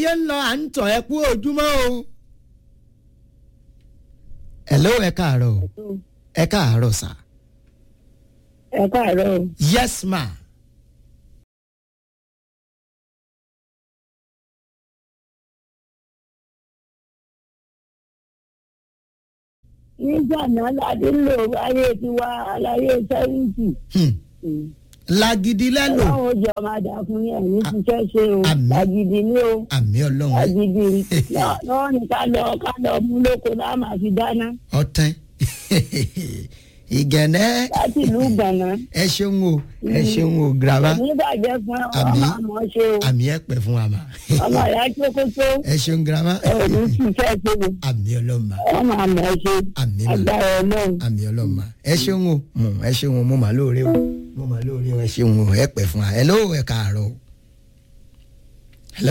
ṣe ń lọ à ń tọ̀ ẹ kú ojúmọ́ o. hello ẹ káàárọ̀ o ẹ káàárọ̀ sà. ẹ káàárọ̀ o. yes ma. nígbà náà láti lò ayé tiwa aláyé sẹ́yìntì. Hmm. lagidi lẹ́lò ọlọ́run ó jọ máa dà fún yẹn ní ṣiṣẹ́ ṣe o Àmín. làgìdì ní o àmì ọlọ́run làgìdì náà ní ká lọ ká lọ mú lóko náà máa fi dáná ọtán ìgànnẹ́ láti ìlú gbọ̀nà. ẹ ṣeun o ẹ ṣeun o graba nígbàjẹ́ fún Àmín. ọmọ àmọ́ ṣe o àmì ẹ pẹ fún wa ma ọmọ ìyá tókótó ẹ ṣeun graba ẹ ò ní ṣiṣẹ́ ṣe o àmì ọlọ́run ma ọmọ àmọ́ ṣe Àmín mà. agbára ọlọ́run. àmì ọlọ́run ma ẹ ṣeun o mo ẹ ṣeun o mo mà lóore o mo mà lóore o ẹ ṣeun o ẹ pẹ fún wa hello ẹ káàárọ̀ o hello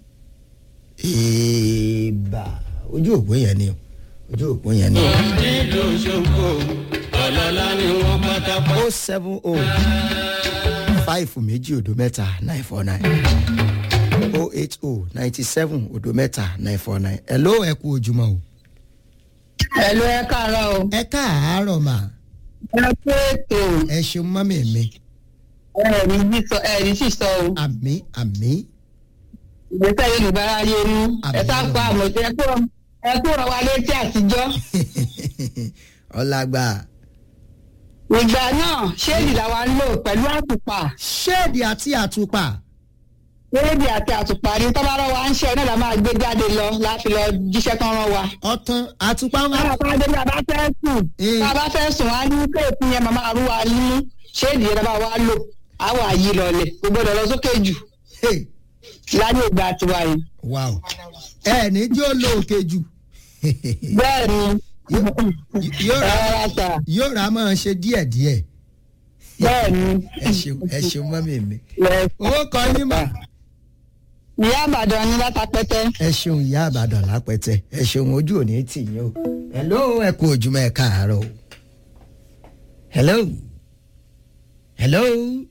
ìbà ojú òpó yẹn ni o ojú òpó yẹn ni o. nílùú ṣògo ọlọ́lá ni wọ́n pátápátá. o seven o five méjì òdo mẹ́ta nine four nine o eight o ninety seven òdo mẹ́ta nine four nine hello ẹ kú ojúmọ́ o. ẹ̀lú ẹ káàárọ̀ o ẹ káàárọ̀ mà ẹ kú ètò ẹ ṣeun mọ́mì mi ẹ̀rí sísọ ẹ̀rí sísọ o àmì àmì ìgbésẹ̀ yorùbá ayé nu ẹ sáfà àmọ̀tẹ́ ẹ kúrò ẹ kúrò wa létí àtijọ́ ọlágbà ìgbà náà ṣéèdì làwa ń lò pẹ̀lú àtùpà ṣéèdì àti àtùpà ṣéèdì àti àtùpà ni tọ́bárọ̀ wa ń ṣe náà la máa gbé jáde lọ láti lọ jíṣẹ́ kan rán wa. ọtán àtùpà wọn. Báwo ká dé bí a bá fẹ́ sùn? Eh. Bá a bá fẹ́ sùn, á ní kéèpù yẹn màmá rú wa nínú. Ṣéèdì yẹn bá wa lò, á wà yí lọlẹ̀. Kò gbọdọ̀ lọ sókè jù Hey, láyé ìgbà tiwa yìí. wow ẹ ní jó lo òkè jù Bẹ́ẹ̀ ni, yóò rà rárá sà. yóò rà máa ṣe díẹ̀díẹ̀ Bẹ́ẹ̀ ni. ẹ ṣeun ẹ ṣeun mọ́mì mi. Yes. owó kan yín mà. Ìyá Àbàdàn ni látàpẹ́tẹ́. ẹ ṣeun ìyá àbàdàn lápẹtẹ ẹ ṣeun ojú òní tì yín o hello ẹ kú ojúmọ́ ẹ káàárọ̀ o hello hello